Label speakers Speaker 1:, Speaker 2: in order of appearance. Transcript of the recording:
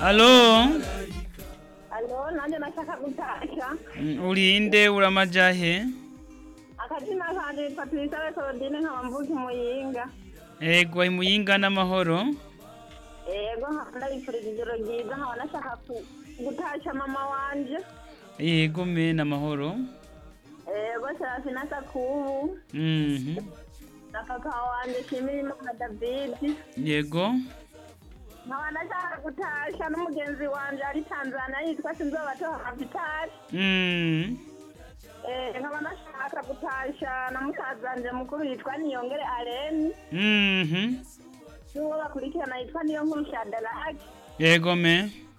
Speaker 1: Alo,
Speaker 2: alo nanjye nashaka gutashya
Speaker 1: mm, urinde uramajahe?
Speaker 2: akazina kanje yitwa tuyisare korodine nkaba mvuka umuyinga
Speaker 1: Ego imuyinga n'amahoro.
Speaker 2: yego nkaba ndabifurije ijoro ryiza nkaba nashaka ku- gutashya mama wanje
Speaker 1: Yego me n'amahoro.
Speaker 2: yego serafina sakubu
Speaker 1: Mhm.
Speaker 2: na papa wanje shimira imana david
Speaker 1: Yego.
Speaker 2: nkaba nashaka gutashya n'umugenzi wanje ari tanzania yitwa sinzobatoha kapitali
Speaker 1: Mm.
Speaker 2: Eh, nkaba nashaka gutashya na musaza wanje mukuru yitwa niyongere areni
Speaker 1: Mhm.
Speaker 2: n'uwo bakurikirana yitwa niyo nkuru shadaraki
Speaker 1: Yego me.